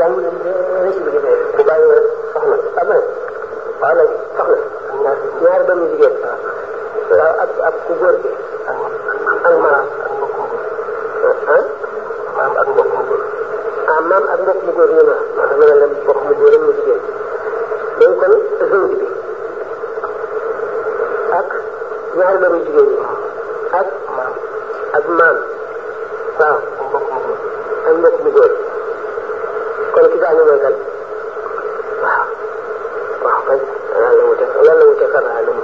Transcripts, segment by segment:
jàng leen dee ci liggéey bu bàyyi soxna am na waaw léegi soxna ñaari doomu jigéen waaw ak ak ku góor gi ak maam ah maam ak mbokk mu góor ah maam ak mbokk mu góor ñu ma moo tax ma ne la mbokk mu góor mu jigéen léegi kon zawj bi ak ñaari doomu jigéen ñi ak maam ak maam waaw ak mbokk mu góor ak mbokk mu góor kon ki gaañu mooy kan waaw waaw kay lan la wute lan la wute kan la mu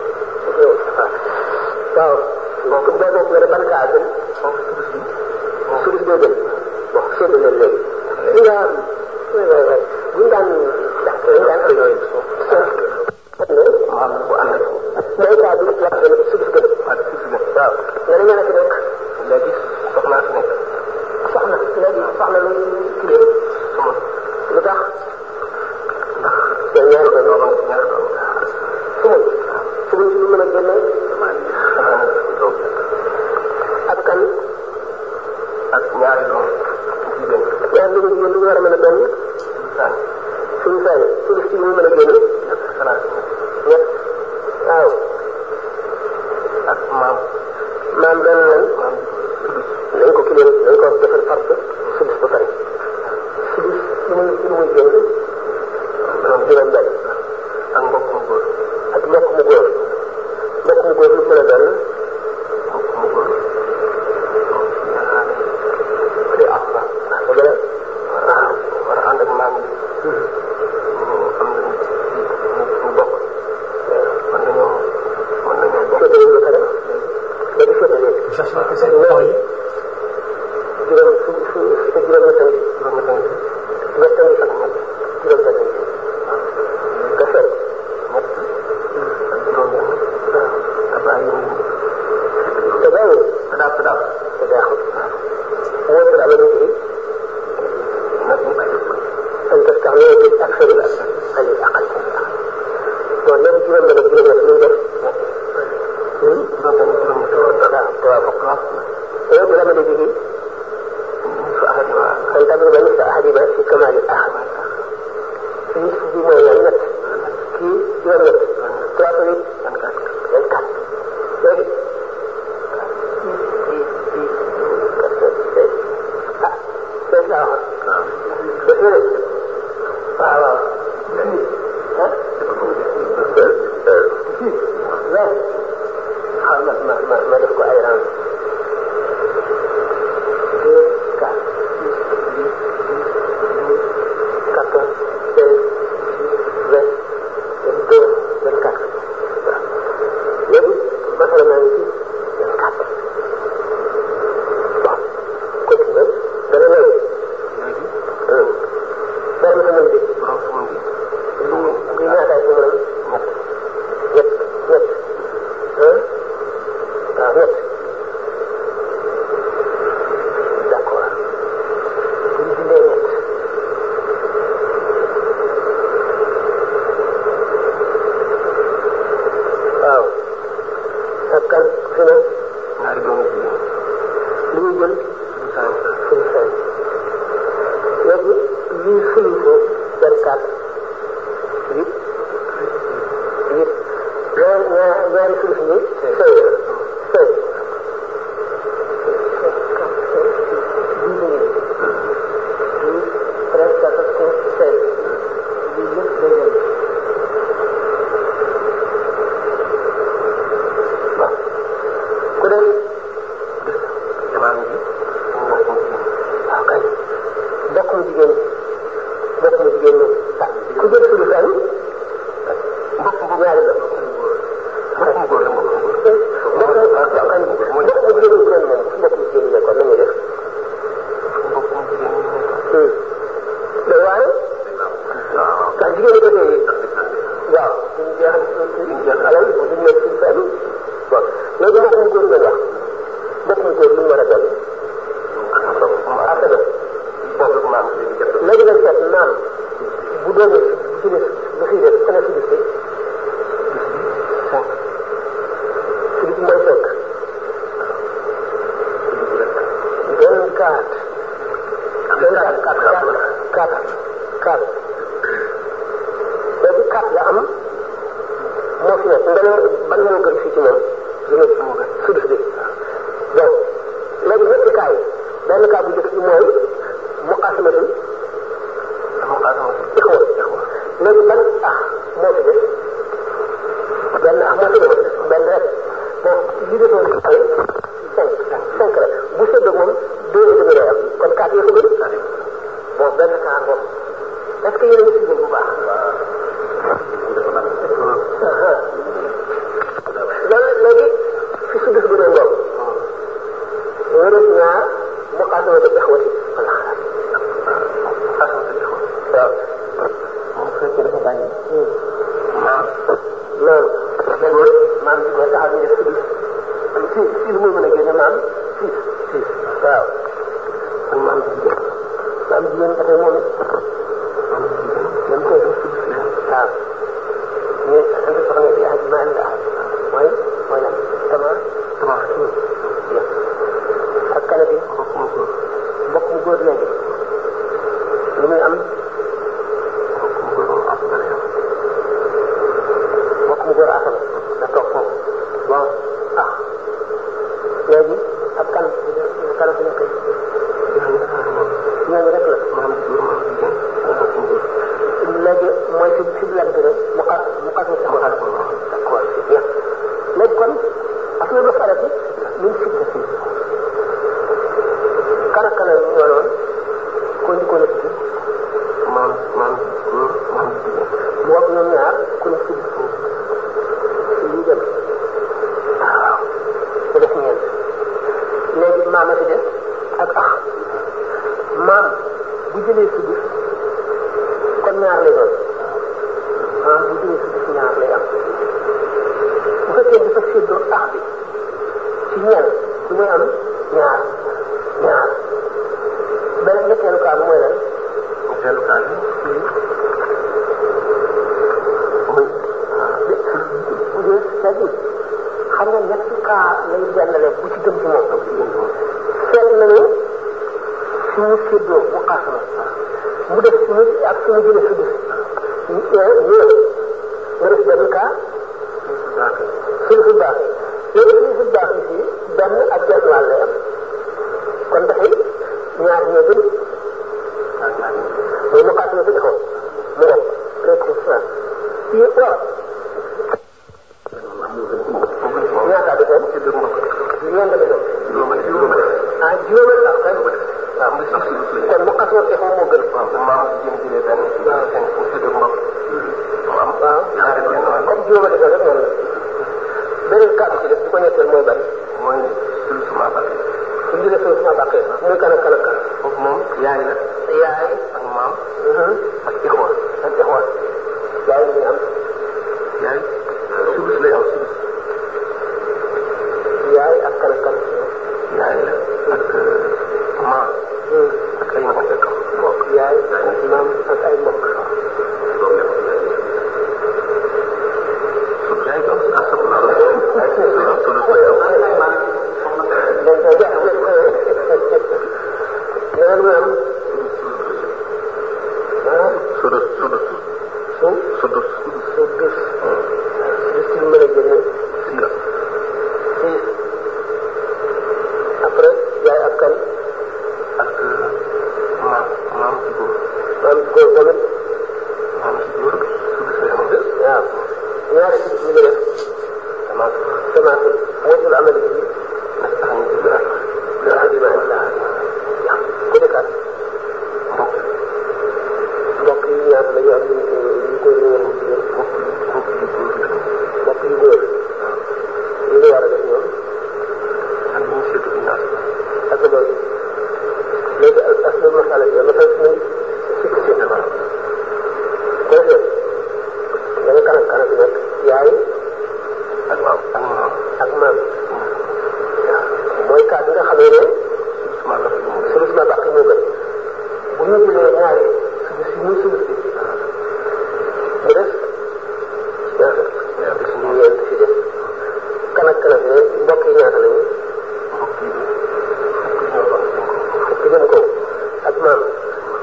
waaw donc boo bokk nga ne ban kaa gën foofu turus bi suris boo gën bon sédd leen léegi li nga waay waay waay bu ñu daan dañ daan am yooyu maam bu ànd ak mooy kaa bi wax gën suris gën ak turus bi waaw nga ne ñoo nekk nekk léegi soxnaa fi nekk soxna léegi soxna lu kii suma lu tax ndax yow ñaari doom doomam ñaari doom sumul sumul si lu mën a génne damaa doom ak kan ak ñaari doom jigéen ñaar lu jigéen lu war a mën a doon saan suñu sañ suuf si lu mën a génne ak salaat ñett waaw ak maam maam doon lan maam turus nañ ko kilee nañ ko defal farce sudus ba pare sudus lu muy lu muy génn doom juróom benn ak mbokk mu góor ak mbokk mu góor mbokk mu góor lu mën a doon mbokk mu góor ñaari di ak la ah ba gën waaw war a ànd ak maam bi ñu am na ñu bokk mën nañoo mën nañoo a bokk féetale ba pare léegi féetale juróom su su te juróom ñett a ngi juróom ñett ngi ñett a ngi ak ñett juróom benn a ngi nga seet ñett ak juróom benn te bàyyi ñu te bàyyi te daal te daal te daaxul wóor la amee nit yi nag ñu bàyyi أن تستعملوا بالأكثر الأكثر عن الأقل والنبي جرم من الجرم يسلوه juróom benn juróom ñett لا توافق ويجرم به نصف أحدها أن تضرب نصف أحدهما في كمال الآخر في نصف دي ما يعني في جرم توافق الكات لكن ليس آخر بس waaw waaw xaaral ma ma ma ma def ko ay rang deux quatre six huit dix quatorze seize vingt vingt-deux vingt-quatre waaw léegi masala maa ngi ci vingt-quatre bon continue dana ñëw léegi dara ma sama liggéey borom sumun bi lii lii ñaataay sama lan ñett ñett ñett ah waaw ñett d'accord bu ñu dindee ñett waaw ak kan fi ne ñaari doomu jigéen li muy jël du saa suñu fay léegi lii suñu ko vingt-quatre huit huit ñaar ñaar ñaari suuf yi seize seize douze treize quatorze quinze seize lii yëpp day dem waaw ku dem imaam bi mbokk mu jigéen waaw kay mbokk mu jigéen mbokk mu jigéen ñi ah ku jël suñu fan mbokk mu ñaari la mbokk mu góor la mbokk mu góor mbokk mu waaw kay mbokk mu jigéen ñi kuréel moom mbokk mu jigéen ñi nekkoon nañu def mbokk mu jigéen ñi nekk mais waaye waaw ndax jigéen ñi ko tey waaw duñu jeexal duñu jeexal alal duñu nekk suñu fan bon léegi mbokk mu góor ngeen wax mbokk mu góor lu mu war a doon affaire boobu maam bi di jot léegi nag seet naam bu doonee bu ci des bu fi des ana fi des cinq fi des mooy cinq vingt quatre vingt quatre quatre quatre kaat léegi kaat la am moo fi nekk nga ne ban moo gën fii ci moom li nga moo gën sudus bi donc léegi ñetti kaa yi benn kaa bu njëkk bi mooy muqaasamatul ixwa léegi ban ah moo fi des benn ah moo fi des benn rek bon li desoon ci ay cinq cinq rek bu séddoo moom deux et demi lay am kon quatre yi ko gën bon benn kaa ngoom est-ce que yéen a ngi suivre bu baax loolu léegi fi sudus bi doon ngoom mu des ñaar muqaasamatul ixwati wala waaw bu fekkee dafa bàyyi maam loolu loolu maam bi mooy taxaw ñu def sudus si si lu muy mën a génne maam six six waaw ak maam jigéen maam jigéen ba tey moom it maam jigéen dañ koy def sudus waaw ñu sant soxna bi ak maa ngi mooy mooy lan tama tama ak kala bi mbokk mu góor mbokk mu góor léegi lu muy am mbokk mu góor moom am na yow mbokk mu góor asama na toog foofu bon ah léegi ak kan kan fi nekk ñooñu rek la maam ji góor maam jigéen ak mbokk mu góor léegi mooy fi fi bilan bi rek mu xas mu xas mu xas d'accord c'est bien léegi kon affaire ba farati min sitta fii kan ak kan la ñu ñëwoon ko ñu ko nekk ci maam maam góor maam jigéen mu wax ñoom ñaar ku nekk ci bis lii dem waaw mu def ñeent léegi maam a ci des ak ax maam bu jëlee si bis kon ñaar lay doon maam bu jëlee si bis ñaar lay am bu fekkee dafa séddoo ax bi ci ñeent ci muy am ñaar ñaar beneen ñetteelu kaa bi mooy lan ñetteelu kaa bi muy bu dee c'est-à-dire xam nga ñetti kaa lay jàllale bu ci gëm ci moom seet nañu su mu séddoo mu xaasama mu def su mu ak su mu jëlee su gis ñëw nga def benn kaa sulusul baax léegi sulusul baax yi fii benn ak benn wàll lay am kon dafay ñaar ñoo gën mooy mu xaasama si defoon mu def précision fii waaw ñaata bi doon ñeent bi doon ah juróomi la kay waaw kon mu xasoo te moo gën maam jigéen jëlee benn cinq mu séddoo mbokk waaw waaw comme juróomi la rek noonu la beneen kàddu ci def bu ko ñetteel mooy bari mooy sulu suma bàqee su ñu jëlee suma bàqee muy kan ak kan ak kan foofu moom yaay la yaay ak maam ak ixwaan ak ixwaan yaay muy am yaay sulus lay am sulus yaay ak kan ak kan yaay la ak maam ak ay mbokk mbokk yaay ak maam ak ay mbokk yaay doon astafurlah sulus lay am leneen muy am sudus sudus su sudus su bis bis ci mën a génne si six après yaay ak kan ak maam maam ci góor maam góor tamit maam ci góor sudus lay am waaw ñaari ci bis ñu ngi def semence semence moytul amali bi nag tax ñu tudd ak la adima illa ku nekkaat mbokk mbokk yi ñaata la ñu am ñu ñu koy ñëwoon ci ñoom mbokk mbokk yu góor la mbokk yu góor ñu ngi war a def ñoom ak ñu seetu inaas ak loolu léegi aslu masala yi masala si nañ sikk si ko defee da nga kanam kanam nekk yaay ak waaw ak maam ak maam mooy cas bi nga xamee ne suma la fi mu sulus ma bàq moo gën bu ñu jëlee ñaari sulus yi muy sulus bi mu des ñaata ñu ñeent si des kan ak kan ak ne mbokk yi ñaata lañu mbokk yi fukk ñoo doon cinq fukki jëm kaw ak maam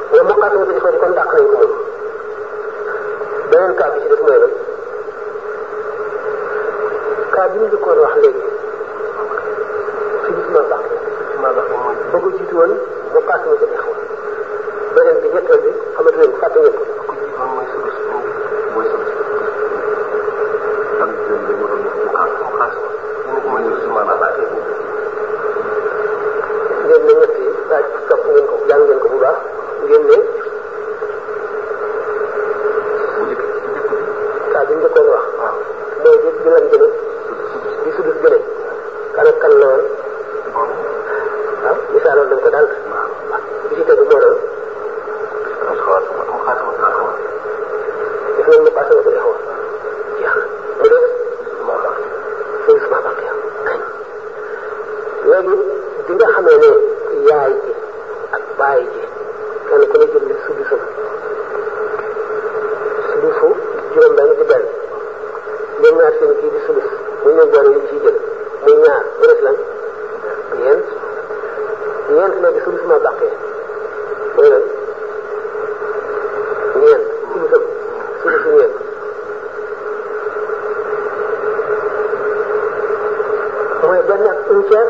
mu paase ma ko xew beneen bi ñetteel bi xamatu leen ko fàtte ngeen ko ku ji moom mooy sulus mooy sulus ak jëm bi mu doon mu xaas mu xaas ñu ne ko mooy sulus maanaam laa koy ngeen ne ñett yi daa topp ngeen ko jàng ngeen ko bu baax ngeen ne bu njëkk bu njëkk bi saa bi njëkkoon wax waaw mooy bi bi lan gëne bi sudus gëne kan ak kan la woon bon waaw misaaloon nañ ko daal bi ci tegu moo doon mu xaas mu xaas mu xaas ma def nañ mu paase ma ko xew jeex na mu def ma baax foofu sama bàq yow kañ léegi bi nga xamee ne yaay ji ak baay ji kenn ku ne jël na sudusam sudusu juróom benn di benn ñoom ñaar seen kii di sudus muy ñoom boole yi ciy jël muy ñaar mu def lan ñeent ñeent léegi sudus ma bàqee mooy lan ñeent sudusam sudusu ñeent mooy benn ak un tiers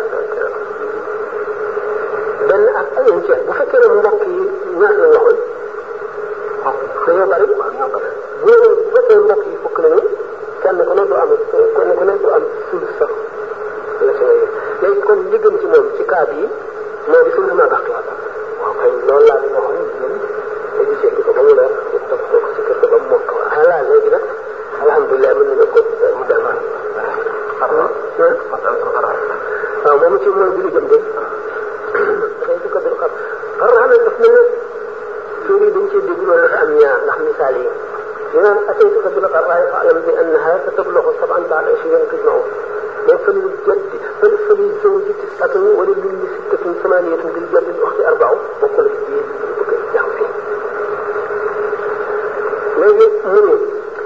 benn ak un tiers bu fekkee ne mbokk yi ñaar la waxoon dañoo bari bu bu fekkee mbokk yi fukk lañu kenn ku ne du am kenn ku ne du am sulus sax la ci ngay léegi kon li gën ci moom ci cas bii moo di sulus ma bàq waaw kay loolu laa leen waxoon yéen dañu seetlu ko ba mu leer ñu topp ko ci kër ga ba mu mokk voilà léegi nag alhamdulilah mën nañu ko mu dem waaw moom ci mooy bi lu jëm de dafay su ko dul xam par xam ne daf mel ne suur yi dañ cee dégg loolu dafa am ñaar ndax misaal yi ñu naan ataytu ko bil qaraa'i fa'lam bi annaha satablugu sab'an ba'da ishriina tujma'u mais fa lil jaddi fa fa lil zawji tis'atun wa lil ummi sittatun thamaniyatun bil jaddi al ukhti arba'u bokkul ak bii ñu bëgg a jàng fii léegi mu ne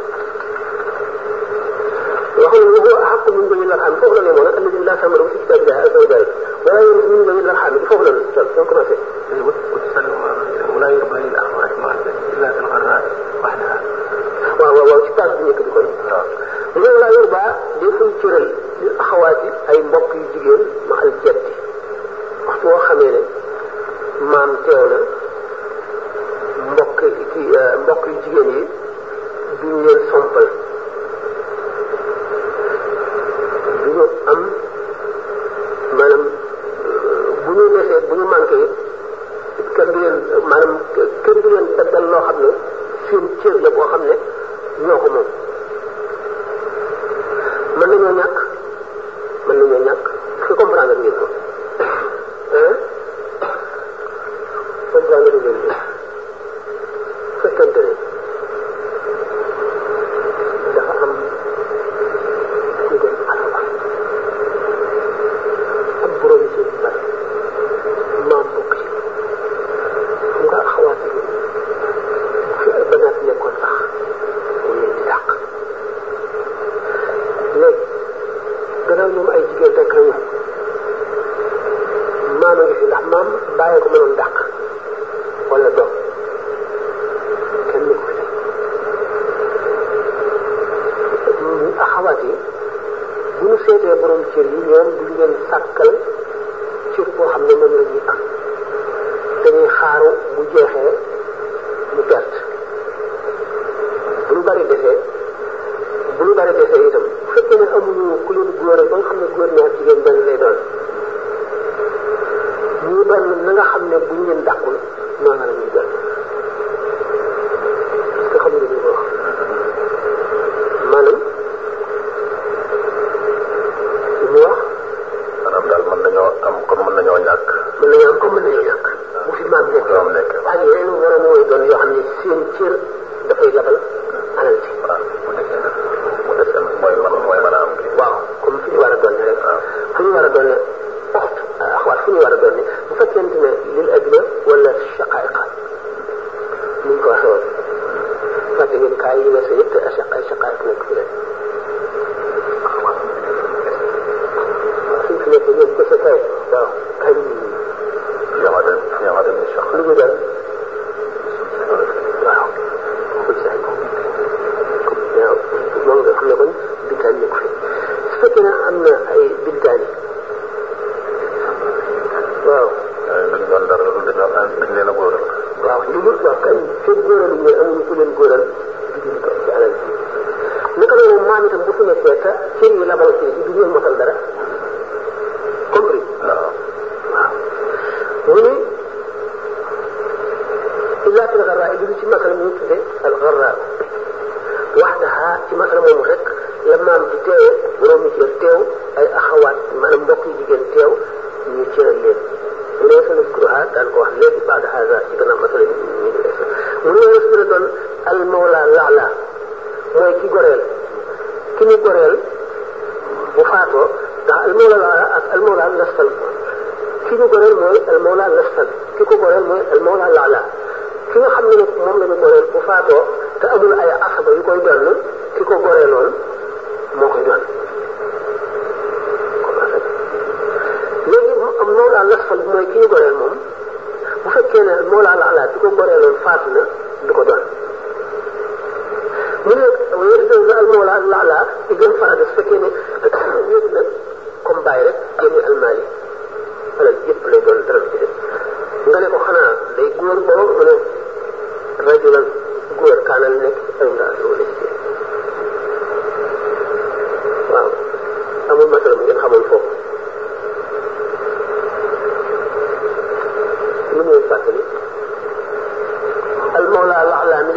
وهو وهو أحق من ذوي الأرحام فوق اليمون الذي لا ثمر في كتاب الله عز وجل ولا يرث من ذوي الأرحام فوق الكتاب يمكن أن وتسلم ولا يربى للأخوات مع إلا في الغراء وحدها waaw waaw waaw ci taal bi nekk di koy loolu laa yor baa deful cëral li axawaati ay mbokk yu jigéen ma al jaddi waxtu woo xamee ne maam teew na mbokk ki mbokk yu jigéen yi duñ leen sompal duñu am maanaam bu ñu desee bu ñu manqué kenn du leen maanaam kenn du leen daggal loo xam ne seen cër la boo xam ne ñoo ko moom mën nañoo ñàkk mën nañoo ñàkk est-ce que comprendre ngeen ko hein comprendre ngeen ko fekkente ne dafa am ku dem alaba ak borom ci bari maam bokk ci xam nga xawaat yi bu fi ay banaat nekkoon sax dañ leen di dàq léegi gannaaw ñoom ay jigéen rek lañu maam a ngi fi ndax maam bàyyi ko mënoon dàq wala doom kenn ni ko fi def xawaat yi bu ñu seetee borom cër yi ñoom duñ leen sàkkal cër boo xam ne moom la ñuy am dañuy xaaru bu jeexee ñu perte bu lu bari defee bu lu bari defee itam bu fekkee ne amuñu ku leen góore ba nga xam ne góor ñaar jigéen benn lay doon ñu doon na nga xam ne buñ leen dàqul noonu la ñuy doon parce que xam nga ñu ko wax maanaam li mu wax maanaam daal mën nañoo am comme mën nañoo ñàkk mën nañu am comme mën nañu ñàkk bu fi maam nekk doom nekk ak yeneen waroon mooy doon yoo xam ne seen cër dafay labal alal ci waaw bu defee nag bu defee nag mooy man mooy mën a am kii waaw comme fi ñu war a doon rek fu ñu war a doon oxt axwaat fu ñu war a doon bu fekkente ne lil adla wala shaqaiqa ni ñu ko waxee woon fàtte ngeen kaay yi weesu yëpp te ay shaqaiq nekk fi rek suñ fi nekk ñoom kese kay waaw kañ yamate yamate bi sax lu ñu doon waaw ko ci ay waaw moom nga xam ne kon bintaan nekk fi su fekkee ne am na ay bintaan yi waaw dañu doon dara lu mu ni illa fil garraa yi ci masala mu ñu tudde al garraa waxdaha ci masala moomu rek la maam di teewee borom yi cër teew ay axawaat maanaam mbokk yi jigéen teew ñu cëral leen mu ne sa naskuruha daan ko wax léegi baada hada ci gannaaw masala bi ñu ngi def mu ne su la doon al mawla laala mooy ki goreel ki ñu goreel bu faatoo ndax al mawla laala ak al mawla lasfal ki ñu goreel mooy al mawla lasfal ki ko goreel mooy al mawla laala ki nga xam ne nag moom la ñu goreel bu faatoo te amul ay asaba yu koy donn ki ko goreeloon moo koy donn léegi mawlaa lasfal bi mooy ki ñu goreel moom bu fekkee ne mawlaa laala ki ko goreeloon faatu na du ko donn mu ne wér al mawlaa laala di gën farata su fekkee ne wéet na comme bàyyi rek génne almaali wala yëpp lay doon dara ci def nga ne ko xanaa day góor boobu mu ne rajulan góor kaanal nekk ay ndaal wala jigéen waaw amul masala bu ngeen xamoon foofu lu muy fàttali al mawla laxla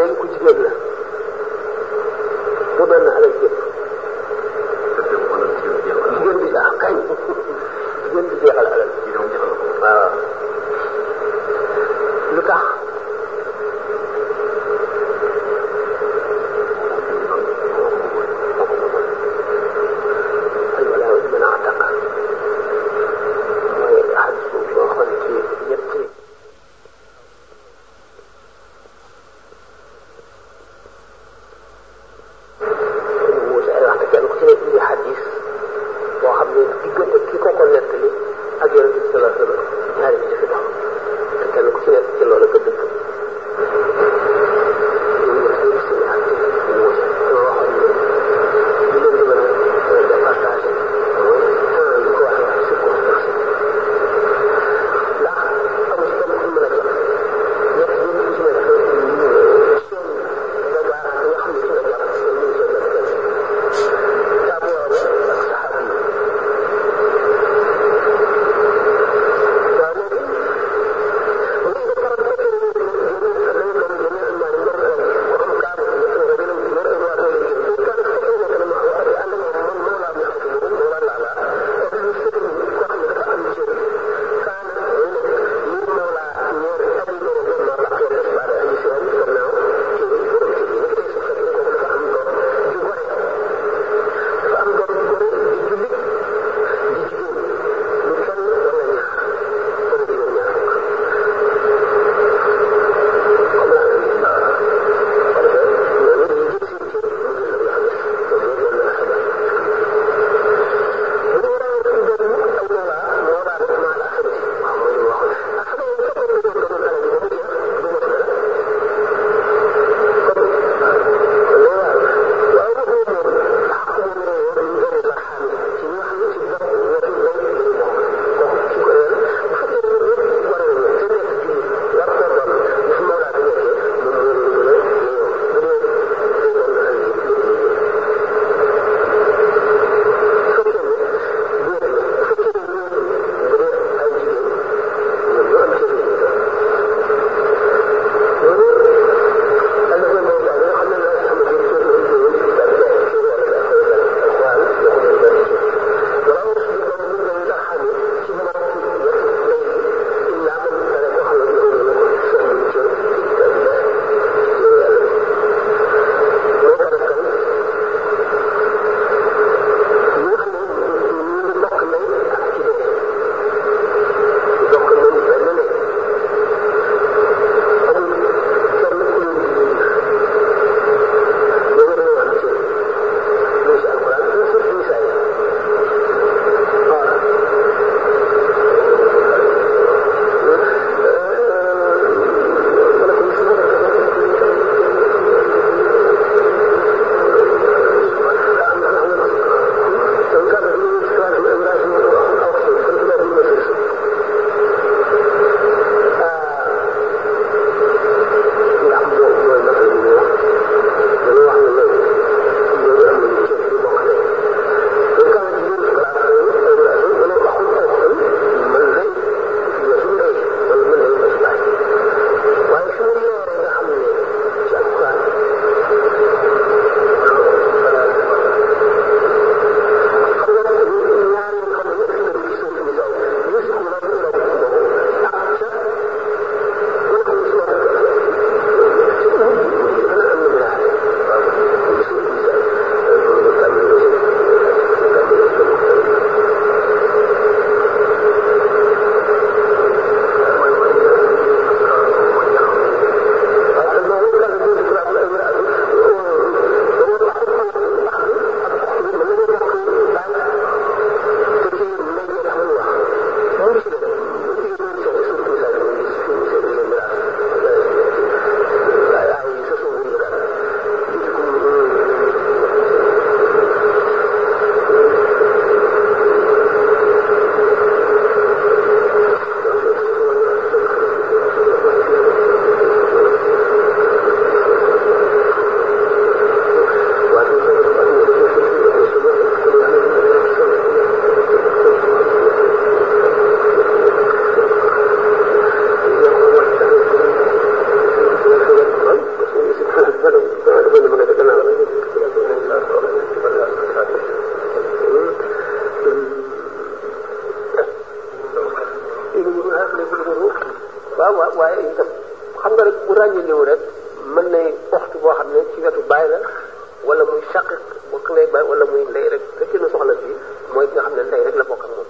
waaw waaw waaye itam xam nga rek bu ràññee rek mën na waxtu boo xam ne ci wetu bàyyi la wala muy shaqiq bokk ndey bàyyi wala muy ndey rek fekkee na soxla si mooy ki nga xam ne ndey rek la bokk ak moom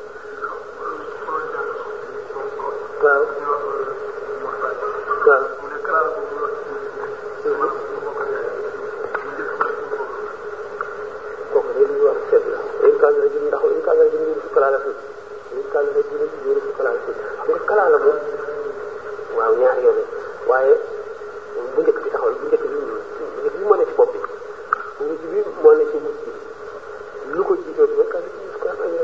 waaw waaw kooku day lu ñu war a seet la in kaan rajul ndax in kaan rajul yuurisu kalaalatan in kaan rajul yuurisu kalaalatan xam nga kalaala moom waaw ñaari yoon waaye bu njëkk bi taxawal bu njëkk bi bu njëkk bi moo ne ci bopp bi bu njëkk bi moo ne ci mujj bi lu ko jiitoo bi kaan rajul ko ay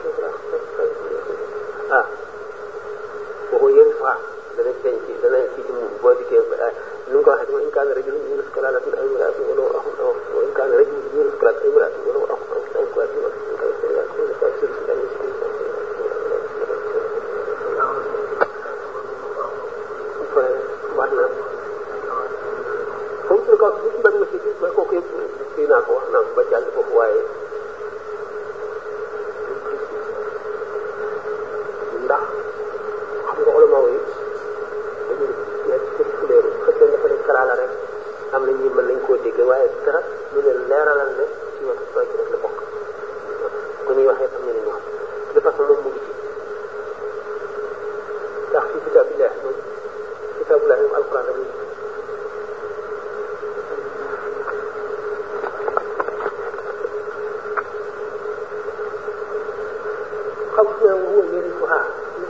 ah boo yéen fa dana feeñ ci dana ci ci mu boo dikkee nu nga ko waxee in kaan rajul yuurisu kalaalatan ay miraatu wala axun aw in kaan rajul yuurisu kalaalatan ay miraatu wala axun aw ay miraatu wax na comme su ko bu ci bëri nga si ba kooku yëpp kii naa ko wax naa ko ba jàll foofu waaye ndax xam nga ulama yi dañuy nekk ci fuleeru fekkee dafa ne kalaala rek am na ñi mën nañ koo dégg waaye dara lu leen leeralal ne ci wetu sooy rek la bokk ku ñuy waxee xam ne ni ñu wax de façon moom mu ngi ci ndax fi kitaabillah moom kitaabillah moom alquran la xam nga wóor yéen ko ah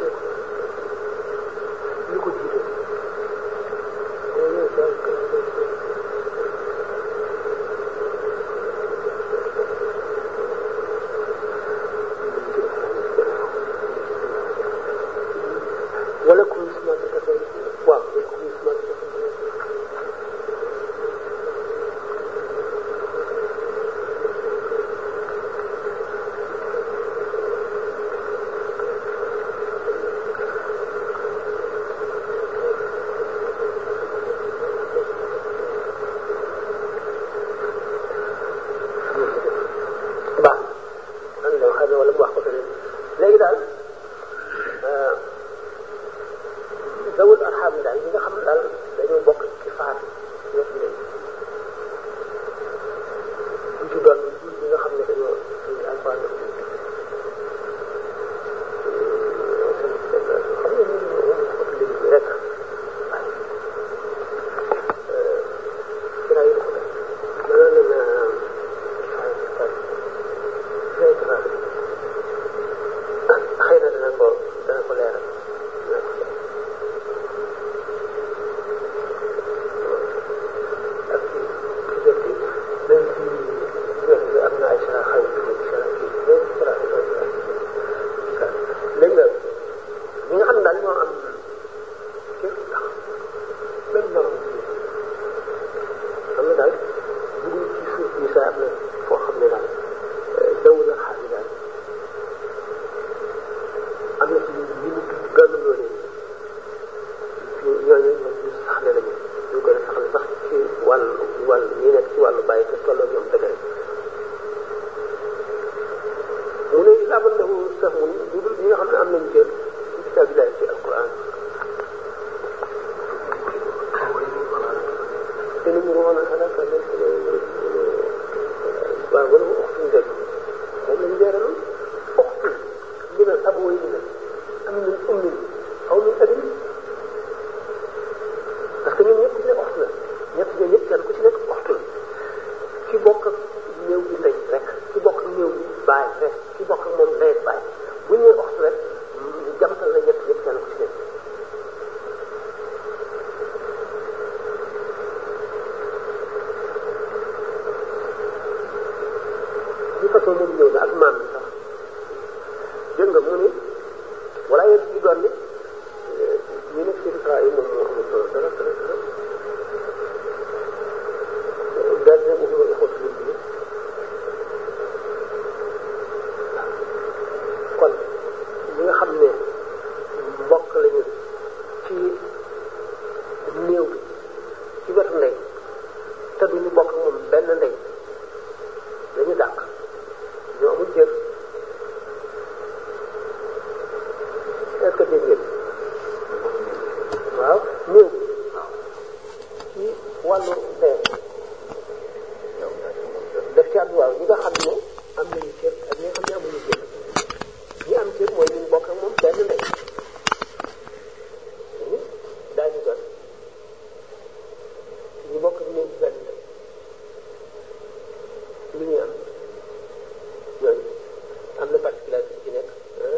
lu ko jiite wala ku ñu suma ta ko waaw wala ku ñu suma ta ko baax man de xam ne wala mu wax ko feneen léegi daal zawul arxam daal ñi nga xam ne daal dañoo bokk ci faatu ñëpp ndey bu ci doon ñi nga xam ne dañoo dañu alquran def xam nga ñu ngi wax ko léegi bi rek waaye sira yi ko def mënoon na xëy na dana ko dana ko leeral ak ci ci jot bi même ci jot bi am na ay sara xaw yi sara kii même sara léegi nag ñi nga xam ne daal ñoo am kër tax même norom am na daal bu dul ci suuf bi sa am na foo xam ne daal daw na xaar yi daal am na ci ñu ñu gën a loolee ñooñu ñoom ñu saxle lañu ñu gën a saxle sax ci wàllu wàllu ñi nekk ci wàllu bàyyi te tolloo ñoom dëgg rek mu ne laaban lahu sahmun lu dul ñi nga xam ne am nañu cër ci kitaabillahi ci alquran te nu mu roon alaka waaw wala mu waxtuñ dëgg moom lañu leeraloon waxtu min al abwayni am min ummin aw min abin parce que ñun ñëpp ku ci nekk waxtu la ñett ñoom ñëpp kenn ku ci nekk waxtu la ki bokk ak néew bi ndey rek ki bokk ak néew bi baay rek ki bokk ak moom ndey baay bu ñu nee waxtu rek jamtal na ñett ñëpp kenn ku ci nekk di façon moom ñëw na ak maam bi sax dégg nga mu ni wala yéen ci doon ni ñu nekk ci Isra yi moom moo amul solo dara dara dara daal dina ko xamal xool ci bi kon ñi nga xam ne mbokk lañu ci néew bi ci wetu ndey te duñu bokk moom benn ndey dañu dàq ñoo amul jër wàllu dee daf ci am waaw ñi nga xam ne am nañu cër ak ñi nga xam ne amuñu cër ñi am cër mooy ñu bokk ak moom benn ndey daañu doon ñu bokk ak ñoom benn ndey lu ñuy am ñooñu am na particularité ci nekk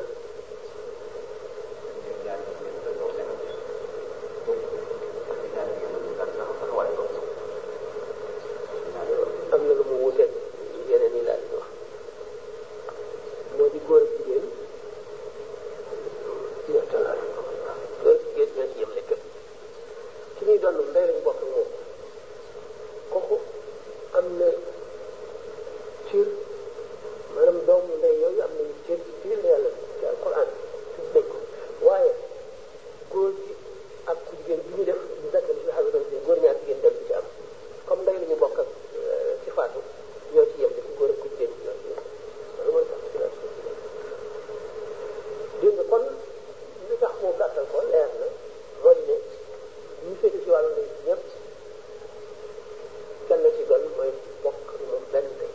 am na lu mu wuteeg yeneen yi laaj wax moo di góor ak jigéen ñettalaat góor ak jigéen ñoo ci yem lekk ki ñuy doon ndey lañ bokk ak moom kooku am na cër maanaam doomu ndey yooyu am nañu cër ci biir yàlla ci alquran tudd nañ ko waaye góor gi ak ku jigéen bi ñu def ñu dakk ci xalu doon góor ñaar jigéen dem ci am comme ndey la ñu bokk ak ci faatu ñoo ci yem def góor ak ku jigéen ñoo ci yem loolu mooy particularité dégg nga kon li tax moo gàttal ko leer na moo di ne ñu féete ci wàllu ndey ñëpp kenn ci doon mooy bokk ak moom benn ndey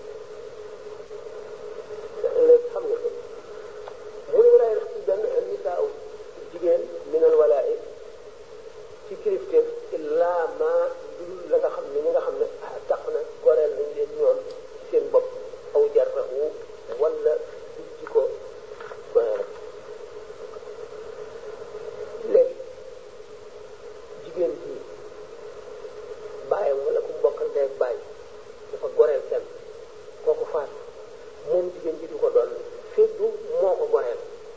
léegi xam nga ko mu ne walaay def ci benn nisaaw jigéen minal walaay ci kilifteef illaa ma dul la nga xam ne ñi nga xam ne tax na goreel nañ leen ñoom ci seen bopp aw jarrahu wala ci ko goreel léegi jigéen ji bàyyam wala ku bokkal ndey ak bàyyi dafa goreel kenn kooku faatu moom jigéen ji du ko doon fekk du moo ko goreel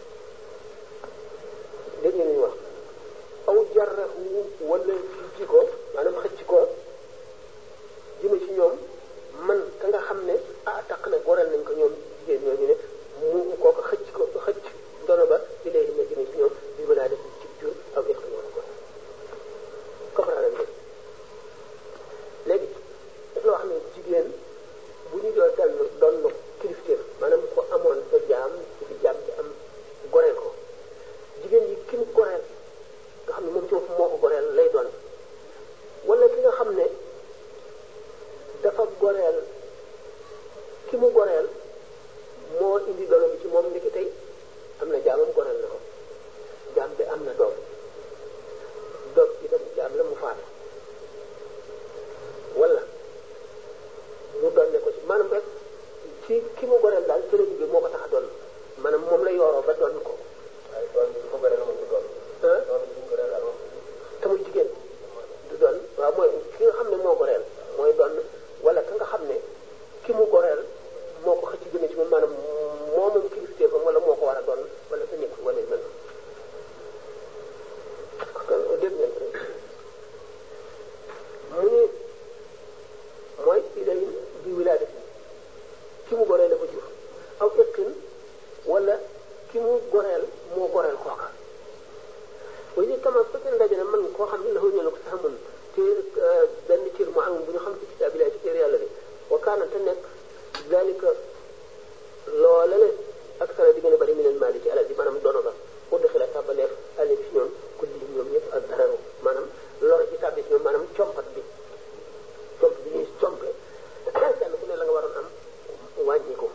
dégg ngeen ñu wax aw jarrahu wala ci ko maanaam xëcc ko jëme ci ñoom man ka nga xam ne ah taq na goreel nañ ko ñoom jigéen ñooñu ne mu kooku xëcc ko xëcc dono ba di léegi ma jëme ci ñoom bi ma daa def ci jur aw yëq ñoo ko comprendre nga léegi dafa wax ne jigéen bu ñu doon dal doon kilifteef maanaam ko amoon sa jaam ci fi jaam ci am goreel ko jigéen yi ki mu goreel nga xam ne moom ci bopp moo ko goreel lay doon wala ki nga xam ne dafa goreel ki mu goreel moo indi dono bi ci moom ndiki tey am na jaamam goreel na ko jaam bi am na doom doom bi tam jaam la mu faatu wala mu donne ko ci maanaam rek ci ki mu goreel daal cëre bi moo ko tax a doon maanaam moom la yoroo ba doon ko waaye doon bi ko goreel moom du doon. ah doon bi ñu goreel daal moom te muy jigéen du doon waaw mooy ki nga xam ne moo goreel mooy doon wala ka nga xam ne ki mu goreel moo ko xëcc jëme ci moom maanaam moo moom kilifteefam wala moo ko war a doon wala sa nekk wala yu mel kon dégg ngeen ko rek mu ni mooy ilay bi wilaadati ki mu goreel la ko jur aw ëkkin wala ki mu goreel moo goreel kooka way ni kama fekkee ne daje na man koo xam ne la ñëw ko sax mun te benn cër mu am bu ñu xam ci kitaabilaay ci téere yàlla bi wa kaana te nekk dalika loola le ak sara di gën a bëri mi leen maali ci alal ji maanaam dono ba pour de xila tàbbaleef alal ci ñoom ku li ñoom ñëpp ak dararu maanaam lor ci tàbbi ci ñoom maanaam compat bi comp bi ñuy compe kenn ku ne la nga waroon am wàññi ko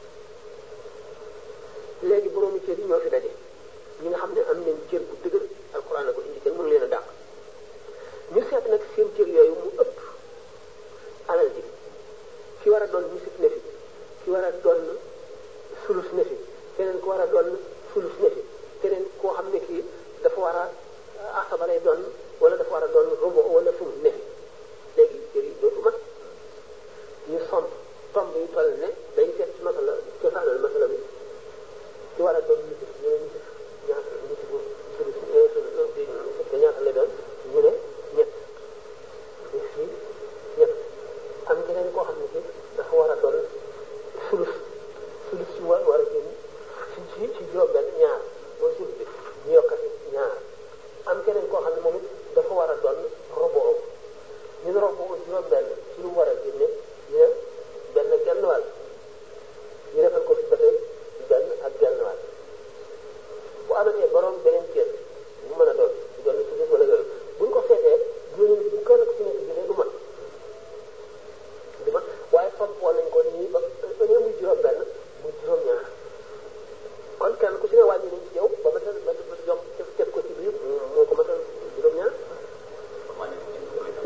léegi boroomi cër yi ñoo fi daje ñi nga xam ne am nañ cër bu dëgër alxuraan la ko indi kenn mënu leen a dàq ñu seet nag seen cër yooyu mu ëpp alal ji ki war a doon nisif ne fi ki war a doon sulus ne fi keneen ku war a doon sulus ne fi keneen koo xam ne kii dafa war a asaba lay doon wala dafa war a doon robo wala sumu ne fi léegi cër yi dootu mat ñu somp tomb yu toll ne dañ seet ci masala cosaanal masala bi ki war a doon nisif ñu ne nisif ñaata nisifu sulus te ñaata lay doon ñu ne ñett ñu fii ñett am keneen koo xam ne ki dafa war a doon sulus sulus ci war war a génn ci ci ci juróom benn ñaar mooy sulus bi ñu yokkati ñaar am keneen koo xam ne moom it dafa war a doon robo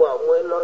waaw mooy lor